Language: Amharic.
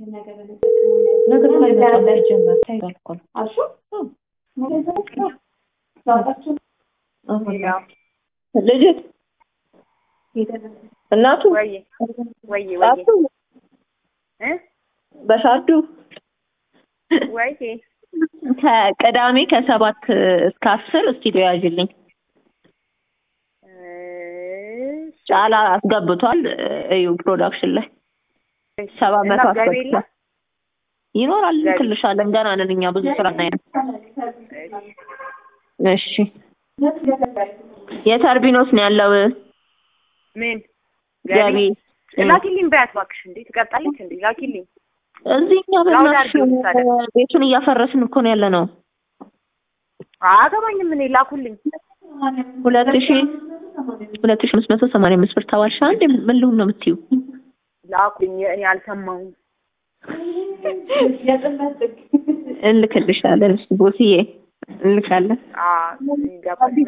ነገር ሳይመጣ ሲጀመር ታይቷል እኮ ልጅት እናቱ ወይ ወይ ወይ ጣቱ እ በሻዱ ወይ ከቅዳሜ ከሰባት እስከ አስር ስቱዲዮ ያዥልኝ። ጫላ አስገብቷል። እዩ ፕሮዳክሽን ላይ ሰባት መቶ አስገብቷል። ይኖራል እንልክልሻለን። ገና ነን እኛ ብዙ ስራ እናያለን። እሺ የተርቢኖስ ነው ያለው ምን ገቢ ላኪልኝ በያት እባክሽ። እንዴ ትቀጣለች እንዴ? ላኪልኝ እዚህ እኛ በእናትሽ ቤቱን እያፈረስን እኮ ነው ያለ ነው። አገባኝም እኔ ላኩልኝ። ሁለት ሺ ሁለት ሺ አምስት መቶ ሰማንያ አምስት ብር ተባልሽ። አንዴ ምን ልሁን ነው የምትይው? ላኩልኝ። እኔ አልሰማሁም። እንልክልሻለን። ቦስዬ እንልካለን። አዎ ይገባል።